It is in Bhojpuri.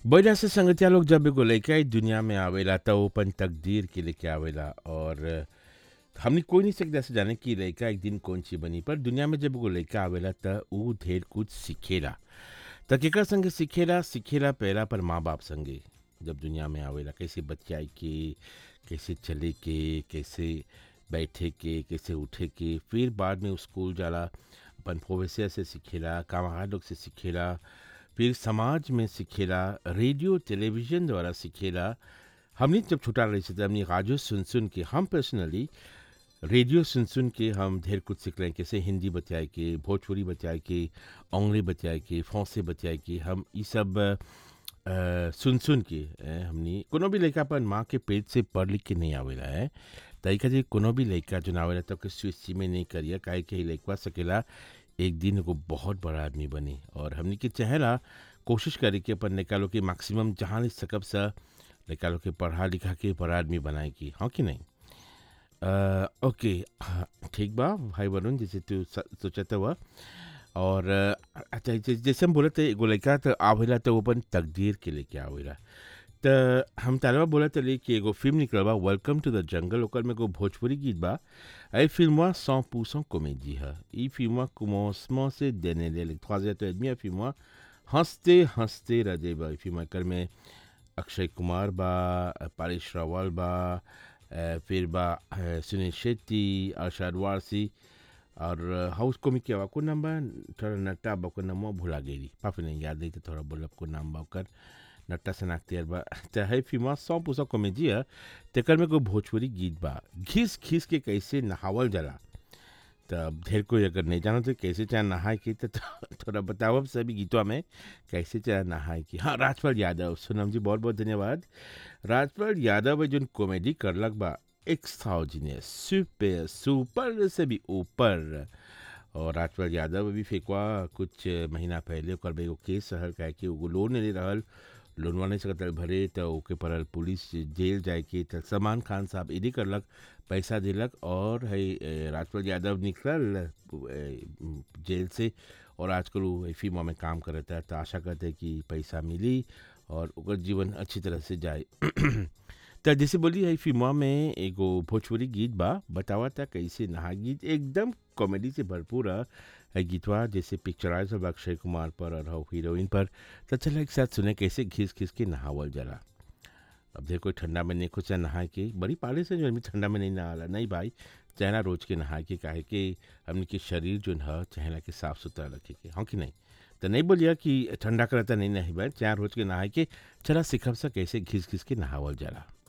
बढ़िया से संगतिया लोग जब एगो लइका ई दुनिया में आवेला त वो अपन तकदीर के लेके आवेला और हमनी कोई नहीं सकता से जाने कि लइका एक दिन कौन चीज बनी पर दुनिया में जब एगो लइका आवेला त ऊ ढेर कुछ सीखेला त केकर संगे सीखेला सीखेला पहला पर माँ बाप संगे जब दुनिया में आवेला कैसे बतियाए के कैसे चले के कैसे बैठे के कैसे उठे के फिर बाद में उ स्कूल जाला अपन प्रोफेसर से सीखेला कामगार लोग से सीखेला फिर समाज में सीखेला रेडियो टेलीविज़न द्वारा सीखेला हमनी जब छोटा रही से हमनी राजो सुन सुन के हम पर्सनली रेडियो सुन सुन के हम ढेर कुछ सीख रहे हैं कैसे हिंदी बतियाए के भोजपुरी बतियाए के अंग्रेजी बतियाए के फौसे बतियाए के हम ये सब अ, सुन सुन के अ, हमनी कोनो भी लड़का अपन माँ के पेट से पढ़ लिख के नहीं आवेला है तरीका जे कोनो भी लड़का जो ना आवेला तो के स्विच में नहीं करिया काहे कि लड़का सकेला एक दिन एगो बहुत बड़ा आदमी बनी और हमनी के चाहेला कोशिश करी कि अपन निकालो के मैक्सिमम जहाँ ले सकब सा निकालो के पढ़ा लिखा के बड़ा आदमी बनाए की हाँ कि नहीं अ, ओके हाँ, ठीक बा भाई वरुण जैसे तू स- सोचता हुआ और अ, अच्छा जै- जैसे हम बोले थे एगो लड़का तो आवेला तो वो अपन तकदीर के लेके आवेला त हम तारवा बोला तली कि एगो फिल्म निकल बा वेलकम टू द जंगल ओकर में एगो भोजपुरी गीत बा आई फिल्मवा सौ पूसों कॉमेडी है ई फिल्मवा commencement से देने ले trois heures et demie फिल्मवा हंसते हंसते रह जाइबा ई फिल्म एकर में अक्षय कुमार बा पारिश रावल बा अ, फिर बा अ, सुनील शेट्टी अरशद वारसी और हाउस कॉमिक के को नाम बा थोड़ा नट्टा बा को नाम भुला गेली पापी नहीं याद नहीं तो थोड़ा बोलब को नाम बा ओकर नट्टा से नाकतियर बा त है फिल्म सौ पूसा कॉमेडी है तेकर में कोई भोजपुरी गीत बा घिस घिस के कैसे नहावल जाला त अब ढेर कोई अगर नहीं जानो तो कैसे चाहे नहाए की तो थोड़ा बताओ सभी गीतों में कैसे चाहे नहाए की हाँ राजपाल यादव सोनम जी बहुत बहुत धन्यवाद राजपाल यादव जो कॉमेडी करलक बा एक्स्ट्राऑर्डिनरी सुपर सुपर से भी ऊपर और राजपाल यादव अभी फेंकवा कुछ महीना पहले ओकर एगो केस रहल काहे कि वो लोन नहीं रहल लोनवा नहीं सकत रहल भरे तो ओके पड़ल पुलिस जेल जाए के तो सलमान खान साहब इदी करलक पैसा दिलक और है ए, राजपाल यादव निकलल ए, जेल से और आजकल वो ए फिल्मों में काम करता है तो आशा करते हैं कि पैसा मिली और ओकर जीवन अच्छी तरह से जाए त जैसे बोली है फिल्मवा में एगो भोजपुरी गीत बा बतावा था कैसे नहा गीत एकदम कॉमेडी से भरपूर है है गीतवा जैसे पिक्चराइज हो अक्षय कुमार पर और हो हीरोइन पर तो चलो एक साथ सुने कैसे घिस घिस के नहावल जला अब देखो कोई ठंडा में नहीं खुद नहा के बड़ी पाले से जो आदमी ठंडा में नहीं नहाला नहीं भाई चाहना रोज के नहा के काहे कि हमने के शरीर जो है चाहना के साफ सुथरा रखे के हाँ कि नहीं तो नहीं बोलिया कि ठंडा करता नहीं नहीं भाई चाहे रोज के नहाए के चला सिखब सा कैसे घिस घिस के नहावल जला